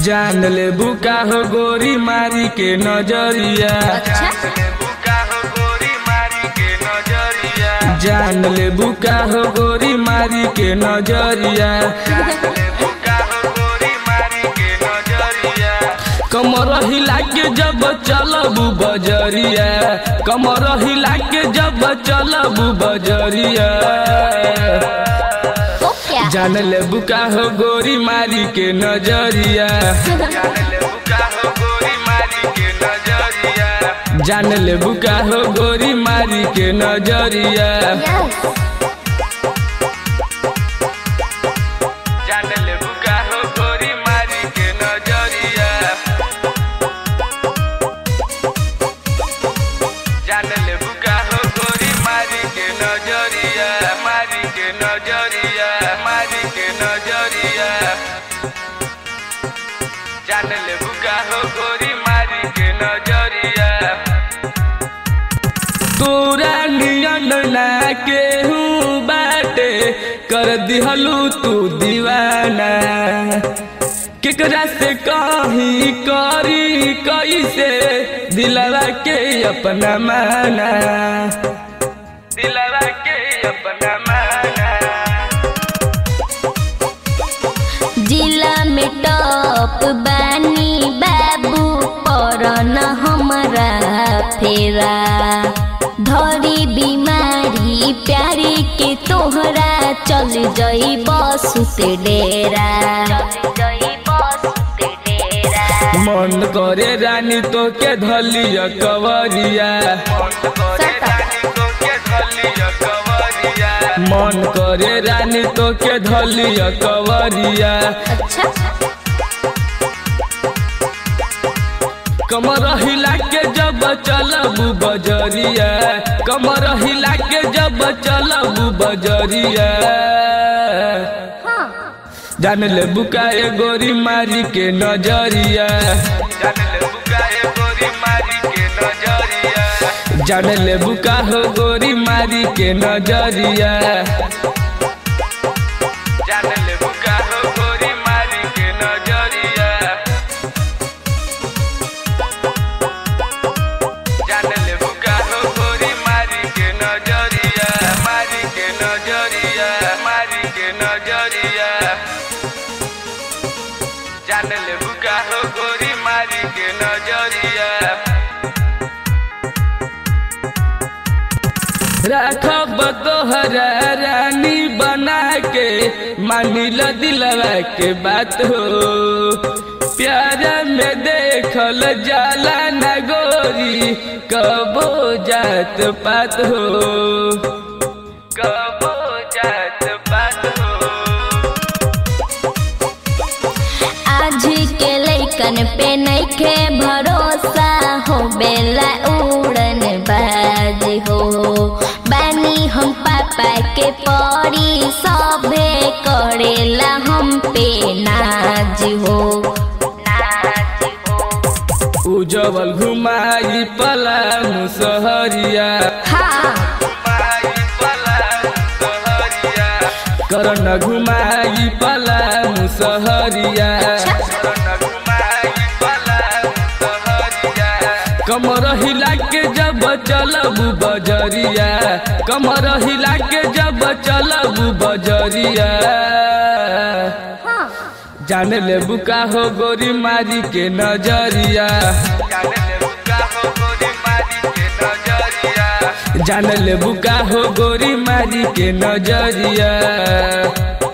जान ले बुका हो गोरी मारी के नजरिया अच्छा जान ले बुका हो गोरी मारी के नजरिया कमर हिला के जब चलबू बजरिया कमर हिला के जब चलबू बजरिया तो क्या जान ले बुका हो गोरी मारी के नजरिया जान ले बुका हो गोरी मारी के नजरिया यस जान ले बुका हो गोरी मारी के नजरिया जान ले बुका हो गोरी मारी के नजरिया मारी के नजरिया मारी के नजरिया जान ले बुका हो गोरी मारी के नजरिया तोरा नियन ना केहू बाटे कर दिहलू तू दीवाना केकरा से कहीं करी कैसे दिलवा के अपना माना दिलवा के अपना माना जिला में टॉप बानी बाबू पर न हमरा फेरा धरी बीमारी प्यारी के तोहरा चल जई बस से डेरा मन करे रानी तो के धलिया कवरिया मन करे रानी तो के धलिया कवरिया अच्छा कमर हिला के जब चलबू बजरिया कमर हिला के जब चलबू बजरिया हाँ जान ले बुकाए गोरी मारी के नजरिया जान ले बुकाए गोरी मारी के नजरिया जान ले बुका हो गोरी मारी के नजरिया जान ले बुका हो गोरी मारी के नजरिया जान ले बुका हो गोरी मारी के नजरिया मारी के नजरिया मारी के नजरिया जान ले बुका हो गोरी मारी के नजरिया राखब तोहरा रानी बना के मानिल दिलवा के बात हो प्यार में देखल जाला न गोरी कबो जात पात हो कबो जात पात हो आज के लैकन पे नइखे भरोसा हो बेला उड़न बाज हो बानी हम पापा के परी सभे करेला हम पे नाज हो नाज हो उजवल घुमाई पला मुसहरिया हाँ करन घुमाई पला मुसहरिया कमर हिला के जब चलबू बजरिया कमर हिला के जब चलबू बजरिया हाँ जान ले बुका हो गोरी मारी के नजरिया जान ले बुका हो गोरी मारी के नजरिया